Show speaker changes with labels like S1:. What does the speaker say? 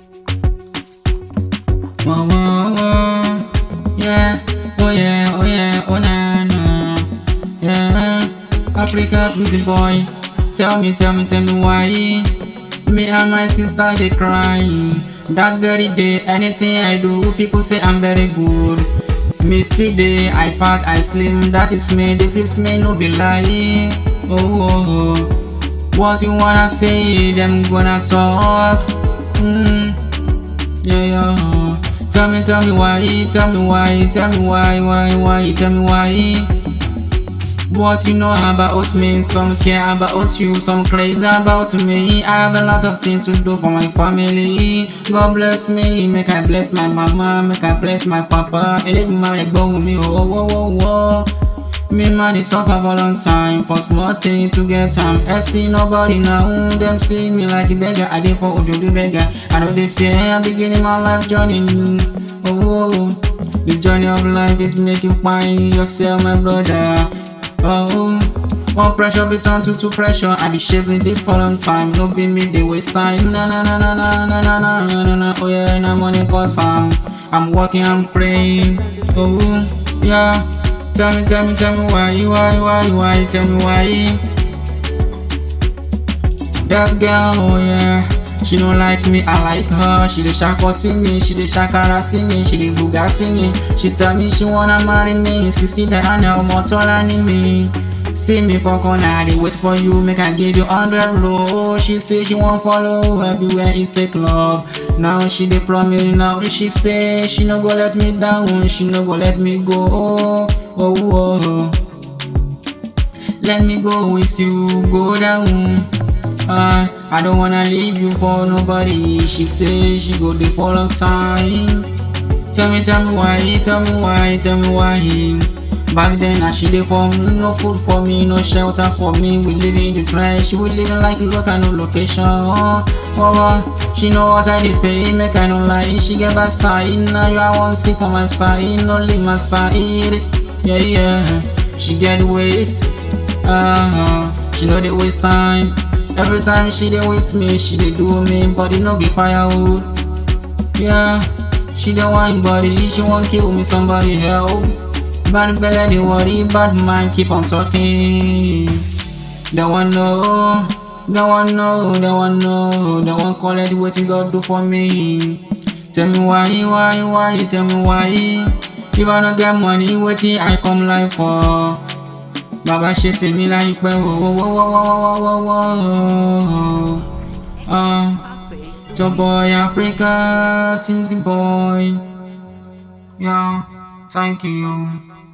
S1: Whoa, whoa, whoa. Yeah, oh yeah, oh yeah, oh na na. Yeah, Africa's with the boy. Tell me, tell me, tell me why. Me and my sister they crying. That very day, anything I do, people say I'm very good. Me still day, I fat, I slim. That is me, this is me, no be lie. Oh, oh, oh. what you wanna say? Them gonna talk. Mm. Yeah, yeah. Tell me, tell me why, tell me why, tell me why, why, why, tell me why. What you know about me, some care about you, some crazy about me. I have a lot of things to do for my family. God bless me, make I bless my mama, make I bless my papa. Elédùmarè gbóhùn mi, oh, oh, oh, oh. Me man is suffer for long time for small thing to get time. I see nobody now, them see me like a beggar. I dey for ojodu beggar. I know they fear, I'm beginning my life journey. Oh, oh, oh. the journey of life is making find yourself, my brother. Oh, one pressure be turned to two pressure. I be chasing this for long time. No be me, they waste time. Na na na na na na na na na na na. Oh yeah, na money for some. I'm working, I'm praying. Oh yeah. Tell me, tell me, tell me why, why, why, why, tell me why. That girl, oh yeah, she don't like me, I like her. She dey shako see me, she dey shakara see me, she dey buga see me. She tell me she wanna marry me, sixty naira now more taller than me. See me for corner, they wait for you, make I give you hundred roll. She say she won't follow, everywhere is fake love. Now she dey promise, now she say she no go let me down, she no go let me go. Oh, oh, oh. Let me go with you, go down. Uh, I don't wanna leave you for nobody. She say she go there for long time. Tell me, tell me why, tell me why, tell me why. Back then, I she dey for me, no food for me, no shelter for me. We live in the trash, we living like local no location. Oh, oh, oh. She know what I did pay, make I no lie. She get back side, now you I want see for my side, no leave my side. Yeah, yeah. She get waste, uh huh. She know they waste time. Every time she dey with me, she dey do me, body no be firewood. Yeah, she dey want body, she want kill me, somebody help. Bad belly, they worry, bad mind keep on talking. They want know, they want know, they want know, they want collect wetin God do for me. Tell me why, why, why, tell me why. If I no get money, wetin I come life for? Bàbá ṣe tèmi láìpẹ́ wọ́wọ́wọ́wọ́wọ́wọ́wọ́. Uh, so boy Africa, Teamsy boy. Yeah, thank you.